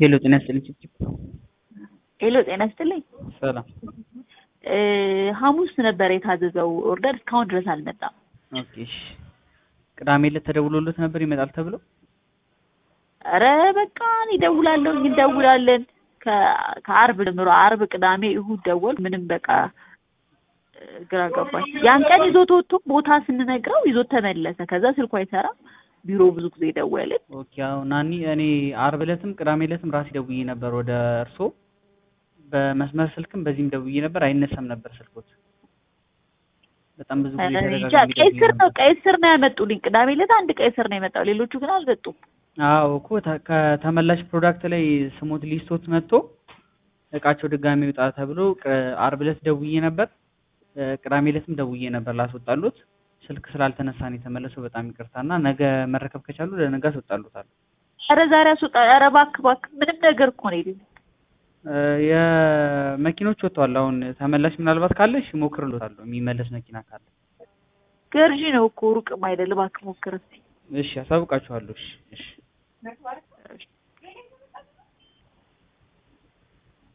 ሄሎ ጤና ይስጥልኝ ጭብጭብ ሄሎ ጤና ይስጥልኝ። ሰላም እ ሐሙስ ነበር የታዘዘው ኦርደር እስካሁን ድረስ አልመጣም። ኦኬ እሺ ቅዳሜ ዕለት ተደውሎለት ነበር ይመጣል ተብሎ ኧረ በቃ እኔ እደውላለሁ እንደውላለን ከ- ከአርብ ጀምሮ አርብ፣ ቅዳሜ፣ እሁድ ደወል ምንም በቃ እ ግራ ገባኝ። ያን ቀን ይዞት ወጥቶ ቦታ ስንነግረው ይዞት ተመለሰ። ከዛ ስልኩ አይሰራም። ቢሮ ብዙ ጊዜ ደወልን። ኦኬ አዎ ናኒ እኔ አርብ ዕለትም ቅዳሜ ዕለትም ራሴ ደውዬ ነበር ወደ እርሶ በመስመር ስልክም በዚህም ደውዬ ነበር አይነሳም ነበር ስልኮት በጣም ብዙ ጊዜ እንጃ ተደጋጋሚ ቀይ ደውዬ ስር ነው ነበር ቀይ ስር ነው ያመጡልኝ። ቅዳሜ ዕለት አንድ ቀይ ስር ነው የመጣው። ሌሎቹ ግን አልመጡም። አዎ እኮ ተ- ከተመላሽ ፕሮዳክት ላይ ስሞት ሊስቶት መጥቶ እቃቸው ድጋሚ ይውጣ ተብሎ ቅ- አርብ ዕለት ደውዬ ነበር እ ቅዳሜ ዕለትም ደውዬ ነበር ላስወጣሉት ስልክ ስላልተነሳ ነው የተመለሰው በጣም ይቅርታና ነገ መረከብ ከቻሉ ለነገ አስወጣሉታል ኧረ ዛሬ አስወጣ። ኧረ እባክህ እባክህ ምንም ነገር እኮ ነው የሌለው። እ የመኪኖች ወጥተዋል አሁን ተመላሽ ምናልባት ካለሽ እሞክርልዎታለሁ የሚመለስ መኪና ካለ ገርጂ ነው እኮ ሩቅም አይደል። እባክህ ሞክር እስኪ። እሺ አሳውቃችኋለሁ እሺ እሺ